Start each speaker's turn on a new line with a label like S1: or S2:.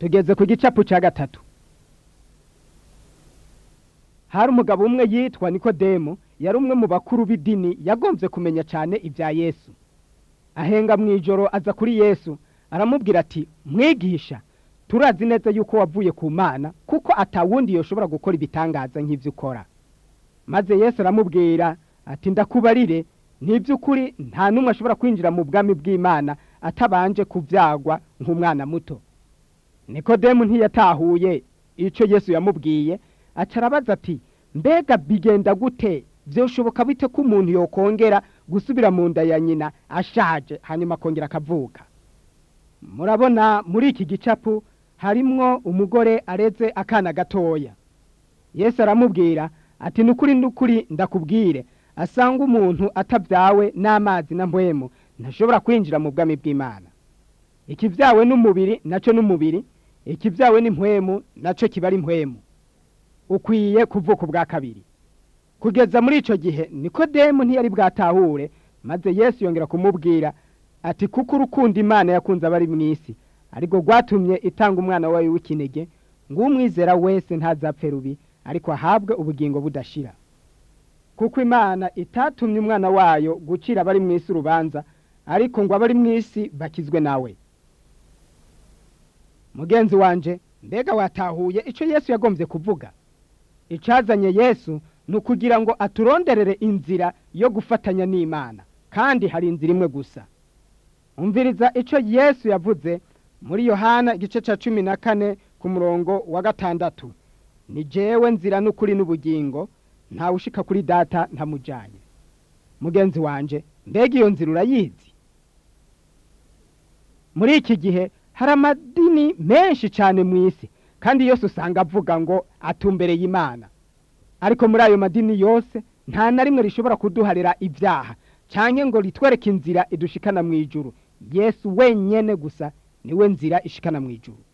S1: tugeze ku gicapu cya gatatu hari umugabo umwe yitwa nikodemu yari umwe mu bakuru b'idini yagombye kumenya cyane ibya yesu ahenga mu ijoro aza kuri yesu aramubwira ati mwigisha turazi neza yuko wavuye ku mana kuko atawundi yoshobora gukora ibitangaza nk'ibyo ukora maze yesu aramubwira ati ndakubarire ntiby'ukuri nta n'umwe ashobora kwinjira mu bwami bw'imana atabanje kubyagwa nk'umwana muto nikodemu ntiyatahuye icyo yesu yamubwiye aca arabaza ati mbega bigenda gute byoshoboka bite ko umuntu yokongera gusubira mu nda ya nyina ashaje hanyuma akongera akavuka murabona muri iki gicapu harimwo umugore areze akana gatoya yesu aramubwira ati nukuri nukuri ndakubwire asanga umuntu atabyawe n'amazi na mpwemu ntashobora kwinjira mu bwami bw'imana ikibyawe n'umubiri nacyo n'umubiri ikibyawe n'impwemu nacyo kiba ari impwemu ukwiye kuvuka ubwa kabiri kugeza muri icyo gihe nikodemu ntiyari bwatahure maze yesu yongera kumubwira ati kuko urukundo imana yakunze abari mu isi ariko rwatumye itanga umwana wayo w'ikinege ngo umwizera wese ntazapfe rubi ariko ahabwe ubugingo budashira kuko imana itatumye umwana wayo gucira abari mu isi urubanza ariko ngo abari mu isi bakizwe nawe mugenzi wanje mbega watahuye icyo yesu yagombye kuvuga icazanye yesu ni ukugira ngo aturonderere inzira yo gufatanya n'imana kandi hari inzira imwe gusa umviriza icyo yesu yavuze muri yohana igice cya cumi na kane ku murongo wa gatandatu ni jewe nzira n'ukuri n'ubugingo ntawe ushika kuri data ntamujyanye mugenzi wanje mbega iyo nzira urayizi muri iki gihe hari amadini menshi cyane mu isi kandi yose usanga avuga ngo atumbereye imana ariko muri ayo madini yose nta na rimwe rishobora kuduharira ibyaha cyangwa ngo ritwereke inzira idushikana mu ijuru yesu wenyine gusa niwe nzira ishikana mu ijuru